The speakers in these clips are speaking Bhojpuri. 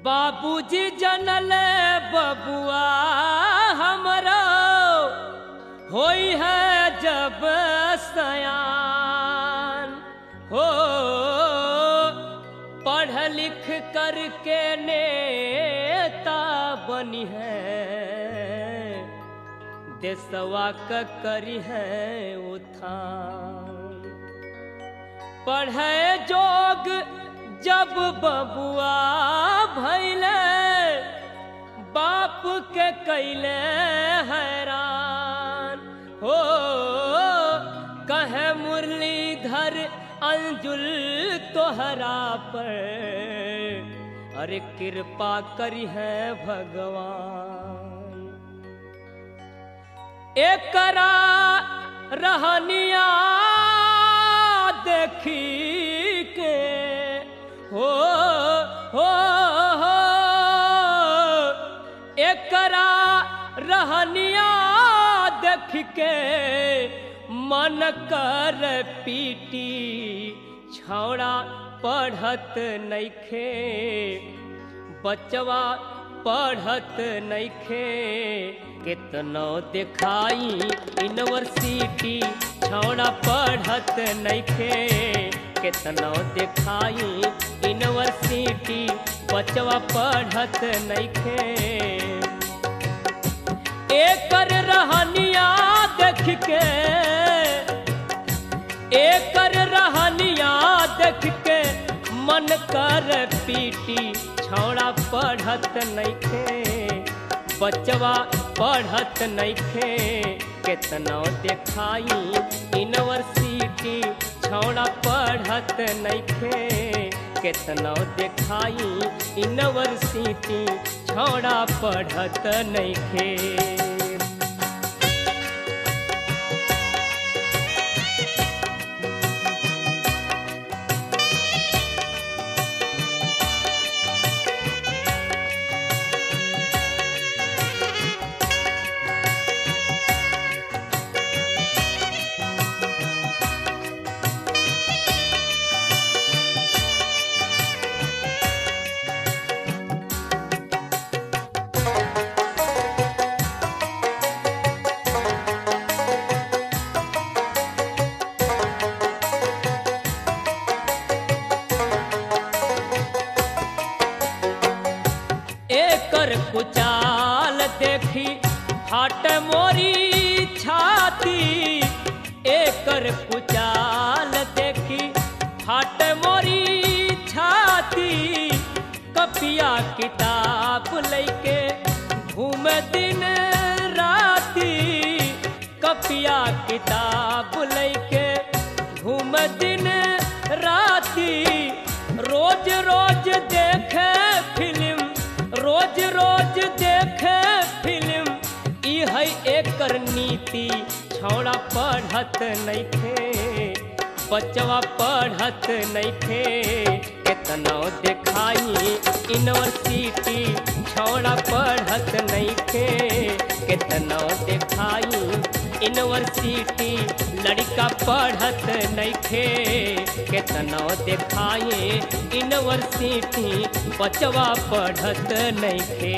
बाबूजी जनल बबुआ हमरो होई है जब सयान हो पढ़ लिख करके नेता बनी है देशवा क करी है उत्थान पढ़े जोग जब बबुआ भैले बाप के कैले हैरान हो कहे मुरलीधर अंजुल तोहरा पर अरे कृपा करी है भगवान एकरा रहनिया देखी के हो हो हो एकरा रहनिया देख के मन कर पीटी छौड़ा पढ़त नइखे बचवा पढ़त नइखे कितनो दिखाई यूनिवर्सिटी छौड़ा पढ़त नइखे कितनो दिखाई यूनिवर्सिटी बचवा पढ़त नइखे एकर रहनिया देख के एकर रहनिया देख के मन कर पीटी छौड़ा पढ़त नइखे बचवा पढ़त नइखे केतनो देखाई यूनिवर्सिटी छौड़ा पढ़त नइखे केतनो देखाई यूनिवर्सिटी छौड़ा पढ़त नइखे एकर कुचाल देखी हट मोरी छाती एकर कुचाल देखी हट मोरी छाती कपिया किताब लैके घूम दिन राती कपिया किताब लैके घूम दिन राती रोज रोज देखे फिल्म रोज रोज देखे फिल्म ई है एकर नीति छौड़ा पढ़त नइखे बचवा पढ़त नइखे केतनो देखाई यूनिवर्सिटी छौड़ा पढ़त नइखे केतनो देखाई यूनिवर्सिटी लड़का पढ़त नइखे केतनो देखाई यूनिवर्सिटी बचवा पढ़त नइखे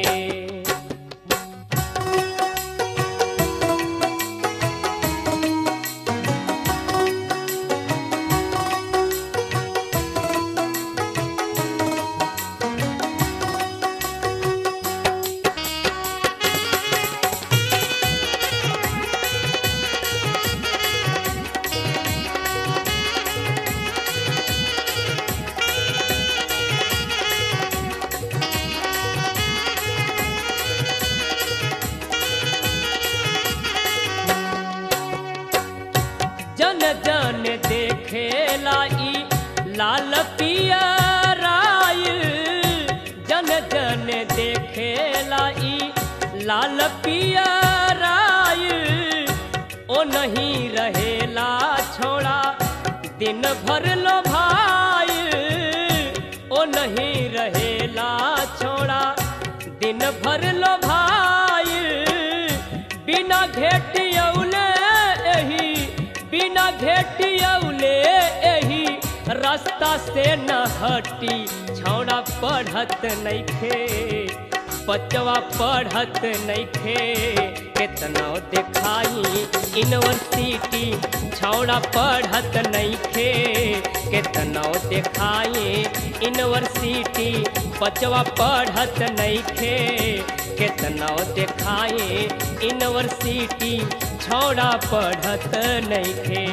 जन जन देखेला ई लाल पियराइल जन जन देखेला ई लाल पियराइल ओ नहीं रहेला छोड़ा दिन भर लो भाई ओ नहीं रहेला छोड़ा दिन भर लो भाई बिना घेटियौले एही बिना घेटियौले एही रास्ता से न हटी छौड़ा पढ़त नइखे बचवा पढ़त नइखे केतना देखाई यूनिवर्सिटी छौड़ा पढ़त नइखे केतना देखाई यूनिवर्सिटी बचवा पढ़त नइखे केतना देखाई यूनिवर्सिटी छौड़ा पढ़त नइखे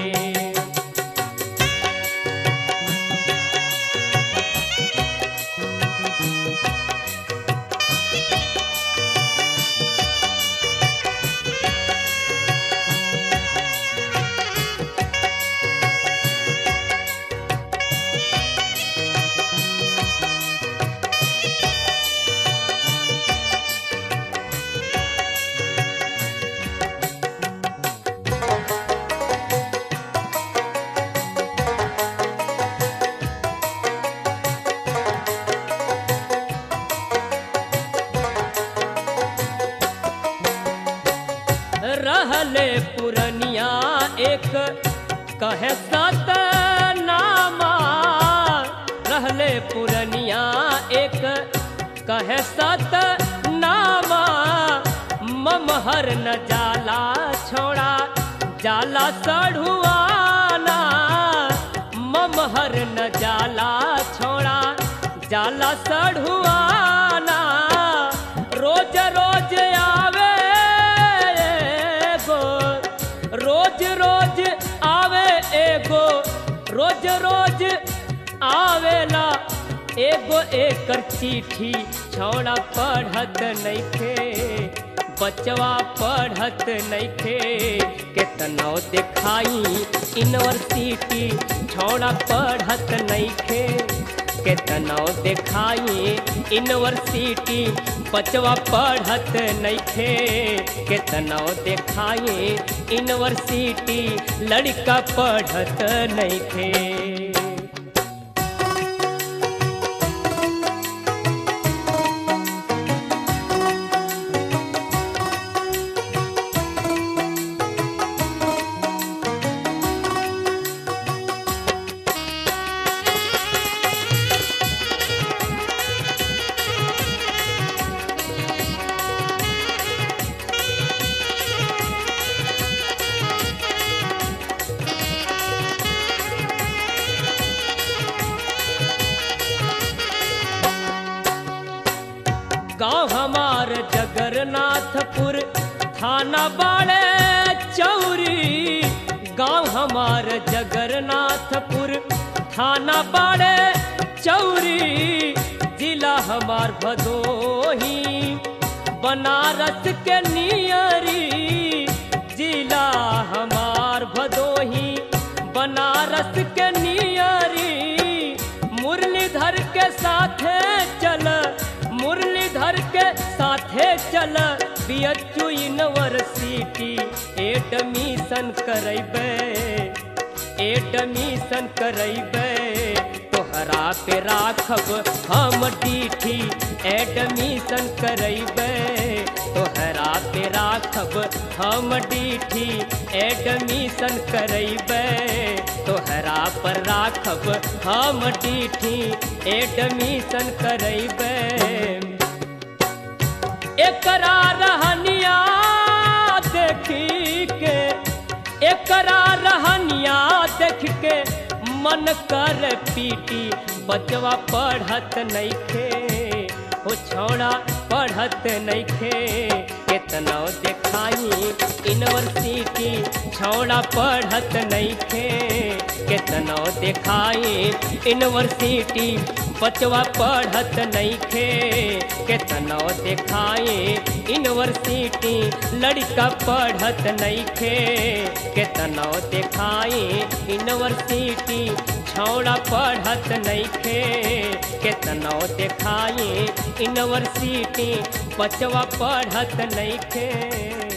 रहले पुरनिया एक कहे सत नामा रहले पुरनिया एक कहे सत नामा ममहर न जाला छोड़ा जाला सढ़ुआना ममहर न जाला छोड़ा जाला सढ़ुआना रोज रोज आवे एगो रोज रोज आवे एगो रोज रोज आवेला एगो एकर चिट्ठी छौड़ा पढ़त नइखे बचवा पढ़त नइखे केतनो देखाई यूनिवर्सिटी छौड़ा पढ़त नइखे केतनो देखाई यूनिवर्सिटी बचवा पढ़त नइखे केतनो देखाई यूनिवर्सिटी लड़का पढ़त नइखे गांव हमार जगन्नाथपुर थाना बाड़े चौरी गांव हमार जगन्नाथपुर थाना बाड़े चौरी जिला हमार भदोही बनारस के नियरी जिला हमार भदोही बनारस के नियरी मुरलीधर के साथे चल मुरलीधर के साथे चल बीएचयू यूनिवर्सिटी एडमिशन करैबे एडमिशन करैबे तोहरा पे राखब हम डीठी एडमिशन करैबे तोहरा पे राखब हम डीठी एडमिशन करैबे तोहरा पर राखब हम डीठी एडमिशन करैबे एकरा रहनिया देखी के एकरा रहनिया देख के मन कर पीटी बचवा पढ़त नइखे हो छौड़ा पढ़त नइखे केतनो देखाई यूनिवर्सिटी छौड़ा पढ़त नइखे केतनो देखाई यूनिवर्सिटी बचवा पढ़त नइखे केतनो देखाई यूनिवर्सिटी लड़का पढ़त नइखे केतनो देखाई यूनिवर्सिटी छौड़ा पढ़त नइखे केतनो देखाई यूनिवर्सिटी बचवा पढ़त नइखे